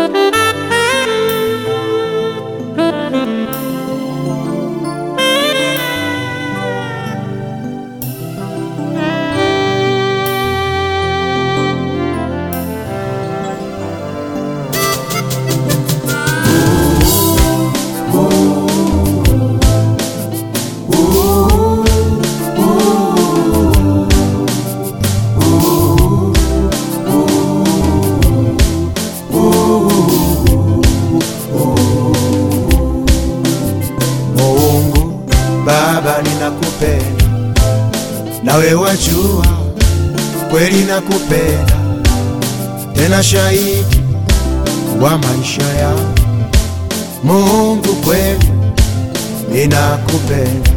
Mungu Baba, ninakupenda nawe wajua kweli nakupenda, tena shahidi wa maisha yangu. Mungu kweli ninakupenda,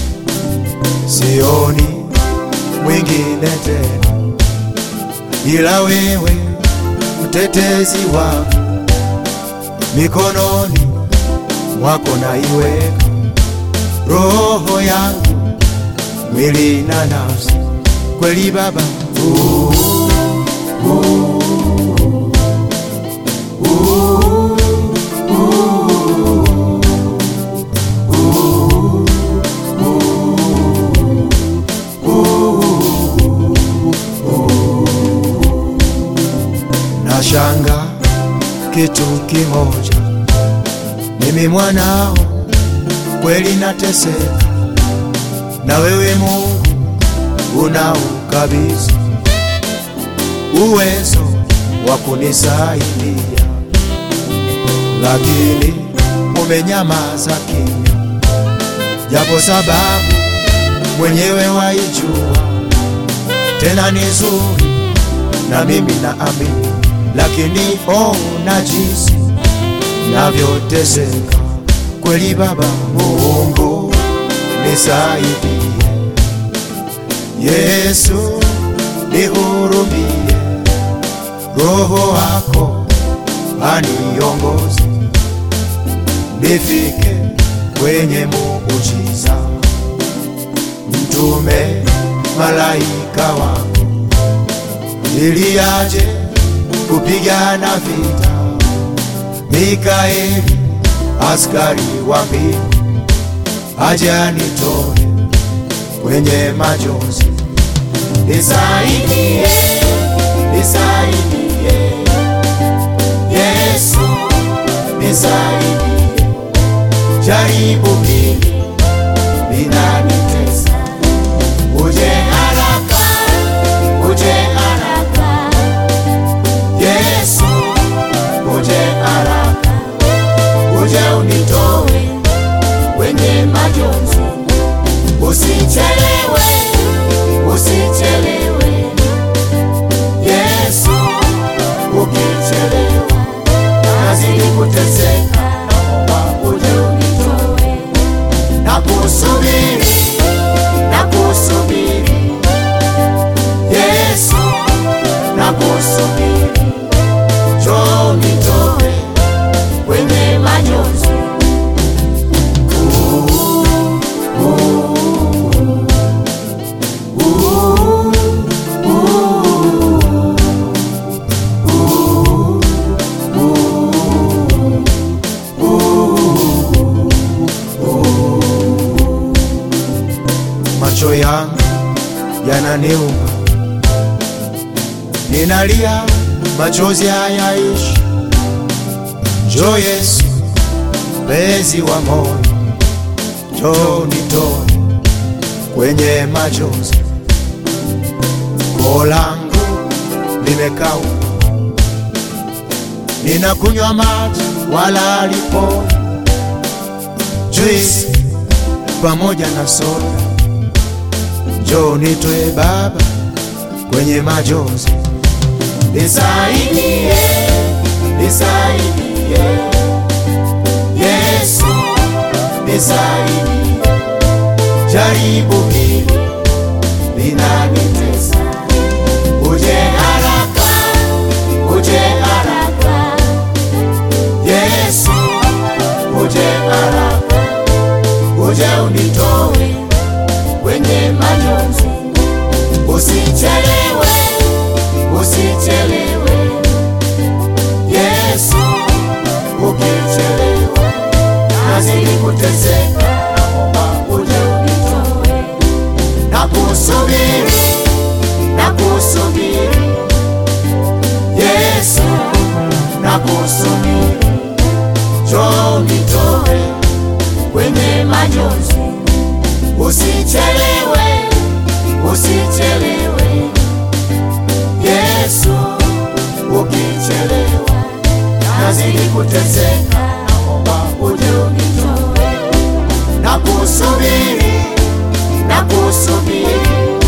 sioni mwingine tena ila wewe, mtetezi wangu, mikononi mwako naiweka roho yangu, mwili na nafsi, kweli Baba. Uh, uh, uh, Nashanga kitu kimoja, mimi mwanao kweli nateseka, na wewe Mungu unaukabidhi uwezo wa kunisaidia, lakini umenyamaza kimya, japo sababu mwenyewe waijua, tena ni nzuri na mimi naamini, lakini ona jinsi navyoteseka kweli. Baba Mungu nisaidie, Yesu nihurumie, Roho wako aniongoze, nifike kwenye muujiza, mtume malaika wako ili aje kupigana vita. Mikaeli askari wa mbingu aje anitoe kwenye majonzi. Nisaidie, nisaidie Yesu, nisaidie, jaribu hili linanitesa, uje haraka, uje haraka Yesu, uje haraka, uje unitoe kwenye majonzi, usichelewe, usichelewe Yesu, ukichelewa nazidi kuteseka, naomba uje unitoe, na kusubiri, na kusubiri Yesu, na kusubiri njoo nitoe kwenye majonzi. Macho yangu yananiuma, ninalia, machozi hayaishi. Njoo Yesu, mpenzi wa moyo, njoo nitoe kwenye machozi. Koo langu limekauka, ninakunywa maji wala haliponi, juisi pamoja na soda. Njoo nitoe Baba kwenye majonzi, nisaidie, nisaidie Yesu, nisaidie, jaribu hili linanitesa, uje haraka, uje haraka Yesu, uje haraka, uje unitoe kwenye majonzi, usichelewe, usichelewe Yesu na kusubiri, njoo nitoe kwenye majonzi. Usichelewe, usichelewe Yesu, ukichelewa nazidi kuteseka, naomba uje unitoe na kusubiri, na kusubiri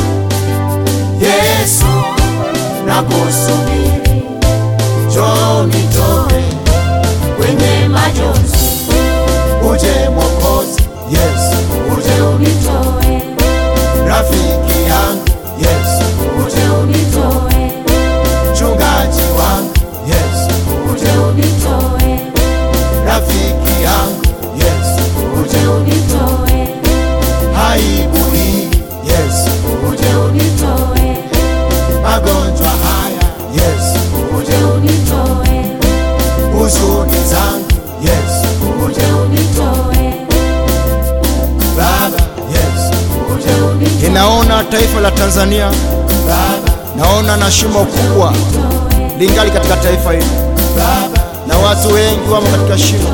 Yesu, na kusubiri, njoo nitoe kwenye majonzi. Uje Mwokozi Yesu, uje unitoe, rafiki yangu Yesu, uje unitoe, mchungaji wangu Yesu, uje unitoe, rafiki yangu Yesu, uje unitoe, aibu hii Yesu, uje unitoe, magonjwa haya Yesu, uje unitoe, huzuni zangu Yesu, uje unitoe, Baba Yesu, uje unitoe, Ninaona taifa la Tanzania, Baba, naona na shimo kubwa lingali katika taifa hili, Baba, na watu wengi wamo katika shimo.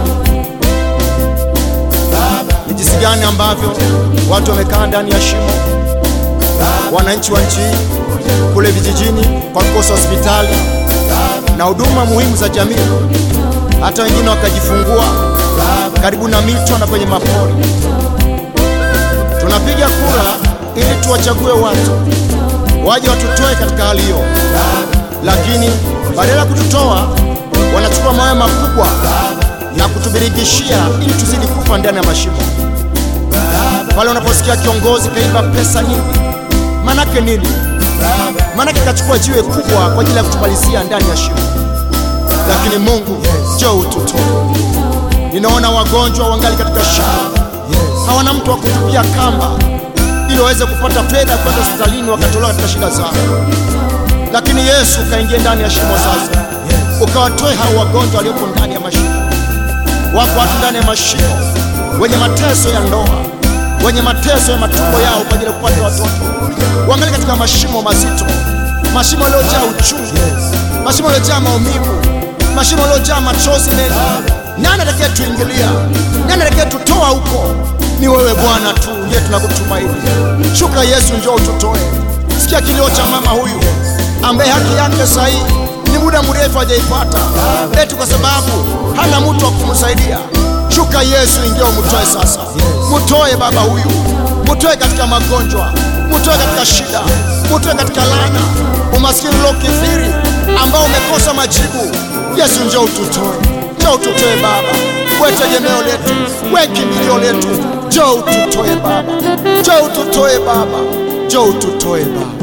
Baba, Ni jinsi gani ambavyo watu wamekaa ndani ya shimo, wananchi wa nchi hii kule vijijini, kwa kukosa hospitali na huduma muhimu za jamii, hata wengine wakajifungua karibu na mito na kwenye mapori. Tunapiga kura ili tuwachague watu waje watutoe katika hali hiyo, lakini badala ya kututoa wanachukua mawe makubwa na kutubirigishia ili tuzidi kufa ndani ya mashimo. Pale unaposikia kiongozi kaiba pesa nyingi, manake nini? Manake kachukua jiwe kubwa kwa ajili ya kutumalizia ndani ya shimo. Lakini Mungu, njoo ututoe. Ninaona wagonjwa wangali katika shimo, hawana mtu wa kutupia kamba ili waweze kupata fedha kwenda hospitalini wakatolewa katika shida zao. Lakini Yesu ukaingia ndani ya shimo sasa, ukawatoe hao wagonjwa waliopo ndani ya mashimo. Wako watu ndani ya mashimo wenye mateso ya ndoa, wenye mateso ya matumbo yao kwa ajili ya kupata watoto, wangali katika mashimo mazito, mashimo yaliyojaa uchungu, mashimo yaliyojaa maumivu, mashimo yaliyojaa machozi mengi. Nani atakaye tuingilia? Nani atakaye tutoa huko? Ni wewe Bwana tu ndiye tunakutumaini. Shuka Yesu, njoo ututoe. Sikia kilio cha mama huyu ambaye haki yake sahihi ni muda mrefu hajaipata, eti kwa sababu hana mtu wa kumsaidia. Shuka Yesu, ingia umtoe sasa. Mtoe baba huyu, mtoe katika magonjwa, mtoe katika shida, mtoe katika laana, umaskini uliokithiri ambao umekosa majibu. Yesu, njoo ututoe, njoo ututoe Baba, we tegemeo letu, we kimbilio letu, njoo ututoe Baba, njoo ututoe Baba, njoo ututoe Baba.